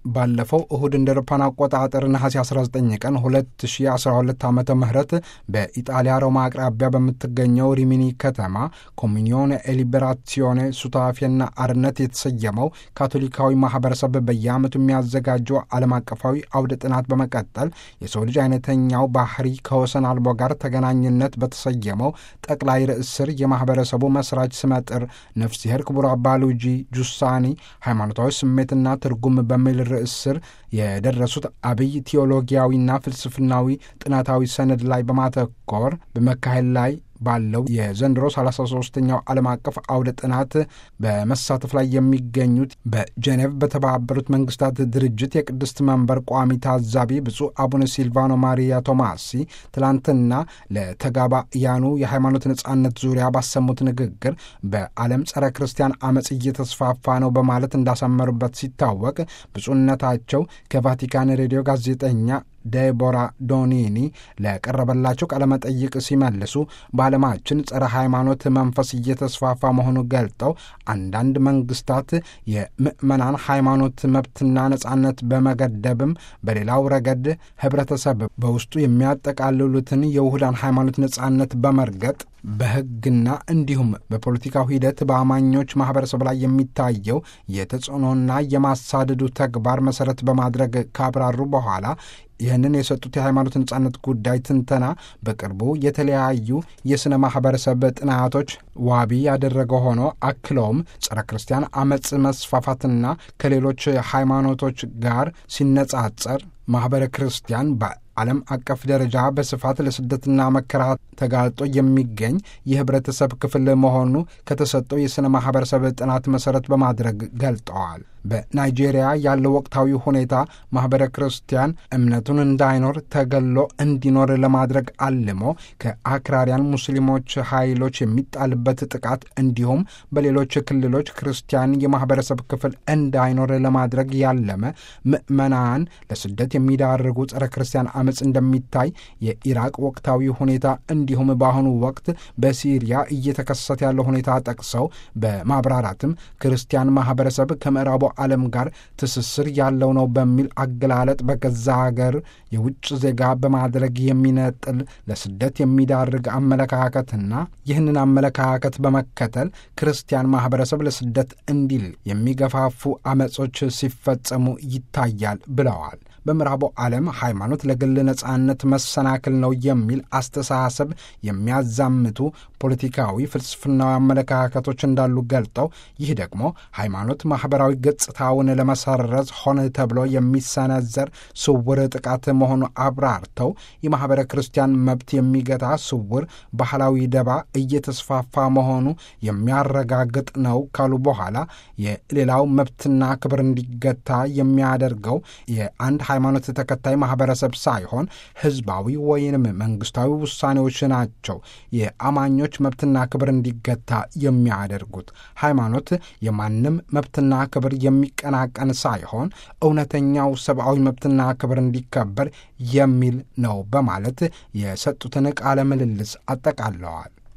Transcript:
ባለፈው እሁድ እንደ አውሮፓውያን አቆጣጠር ነሐሴ 19 ቀን 2012 ዓመተ ምህረት በኢጣሊያ ሮማ አቅራቢያ በምትገኘው ሪሚኒ ከተማ ኮሚኒዮን ኤሊበራሲዮኔ ሱታፌና አርነት የተሰየመው ካቶሊካዊ ማህበረሰብ በየዓመቱ የሚያዘጋጀው ዓለም አቀፋዊ አውደ ጥናት በመቀጠል የሰው ልጅ አይነተኛው ባህሪ ከወሰን አልቦ ጋር ተገናኝነት በተሰየመው ጠቅላይ ርዕስ ስር የማህበረሰቡ መስራች ስመጥር ነፍሲሄር ክቡር አባ ሉጂ ጁሳኒ ሃይማኖታዊ ስሜትና ትርጉም በሚል ርዕስ ስር የደረሱት አብይ ቴዎሎጊያዊና ፍልስፍናዊ ጥናታዊ ሰነድ ላይ በማተኮር በመካሄድ ላይ ባለው የዘንድሮ 33ኛው ዓለም አቀፍ አውደ ጥናት በመሳተፍ ላይ የሚገኙት በጄኔቭ በተባበሩት መንግስታት ድርጅት የቅድስት መንበር ቋሚ ታዛቢ ብፁዕ አቡነ ሲልቫኖ ማሪያ ቶማሲ ትላንትና ለተጋባያኑ የሃይማኖት ነጻነት ዙሪያ ባሰሙት ንግግር በዓለም ጸረ ክርስቲያን አመፅ እየተስፋፋ ነው በማለት እንዳሰመሩበት ሲታወቅ ብፁዕነታቸው ከቫቲካን ሬዲዮ ጋዜጠኛ ዴቦራ ዶኒኒ ለቀረበላቸው ቃለመጠይቅ ሲመልሱ በዓለማችን ጸረ ሃይማኖት መንፈስ እየተስፋፋ መሆኑን ገልጠው አንዳንድ መንግስታት የምዕመናን ሃይማኖት መብትና ነጻነት በመገደብም በሌላው ረገድ ህብረተሰብ በውስጡ የሚያጠቃልሉትን የውህዳን ሃይማኖት ነጻነት በመርገጥ በሕግና እንዲሁም በፖለቲካው ሂደት በአማኞች ማህበረሰብ ላይ የሚታየው የተጽዕኖና የማሳደዱ ተግባር መሰረት በማድረግ ካብራሩ በኋላ ይህንን የሰጡት የሃይማኖት ነጻነት ጉዳይ ትንተና በቅርቡ የተለያዩ የሥነ ማኅበረሰብ ጥናቶች ዋቢ ያደረገ ሆኖ አክለውም ጸረ ክርስቲያን አመፅ መስፋፋትና ከሌሎች ሃይማኖቶች ጋር ሲነጻጸር ማኅበረ ክርስቲያን በዓለም አቀፍ ደረጃ በስፋት ለስደትና መከራ ተጋልጦ የሚገኝ የህብረተሰብ ክፍል መሆኑ ከተሰጠው የሥነ ማኅበረሰብ ጥናት መሠረት በማድረግ ገልጠዋል። በናይጄሪያ ያለው ወቅታዊ ሁኔታ ማኅበረ ክርስቲያን እምነቱን እንዳይኖር ተገሎ እንዲኖር ለማድረግ አልሞ ከአክራሪያን ሙስሊሞች ኃይሎች የሚጣልበት ጥቃት እንዲሁም በሌሎች ክልሎች ክርስቲያን የማኅበረሰብ ክፍል እንዳይኖር ለማድረግ ያለመ ምዕመናን ለስደት የሚዳርጉ ጸረ ክርስቲያን አመፅ እንደሚታይ የኢራቅ ወቅታዊ ሁኔታ እንዲሁም በአሁኑ ወቅት በሲሪያ እየተከሰተ ያለው ሁኔታ ጠቅሰው በማብራራትም ክርስቲያን ማኅበረሰብ ከምዕራቡ ዓለም ጋር ትስስር ያለው ነው በሚል አገላለጥ በገዛ ሀገር የውጭ ዜጋ በማድረግ የሚነጥል ለስደት የሚዳርግ አመለካከትና ይህንን አመለካከት በመከተል ክርስቲያን ማኅበረሰብ ለስደት እንዲል የሚገፋፉ አመጾች ሲፈጸሙ ይታያል ብለዋል። በምዕራቡ ዓለም ሃይማኖት ለግል ነጻነት መሰናክል ነው የሚል አስተሳሰብ የሚያዛምቱ ፖለቲካዊ፣ ፍልስፍናዊ አመለካከቶች እንዳሉ ገልጠው ይህ ደግሞ ሃይማኖት ማኅበራዊ ገጽታውን ለመሰረዝ ሆነ ተብሎ የሚሰነዘር ስውር ጥቃት መሆኑ አብራርተው የማኅበረ ክርስቲያን መብት የሚገታ ስውር ባህላዊ ደባ እየተስፋፋ መሆኑ የሚያረጋግጥ ነው ካሉ በኋላ የሌላው መብትና ክብር እንዲገታ የሚያደርገው የአንድ ሃይማኖት ተከታይ ማኅበረሰብ ሳይሆን ሕዝባዊ ወይንም መንግሥታዊ ውሳኔዎች ናቸው የአማኞች መብትና ክብር እንዲገታ የሚያደርጉት። ሃይማኖት የማንም መብትና ክብር የሚቀናቀን ሳይሆን እውነተኛው ሰብአዊ መብትና ክብር እንዲከበር የሚል ነው በማለት የሰጡትን ቃለ ምልልስ አጠቃለዋል።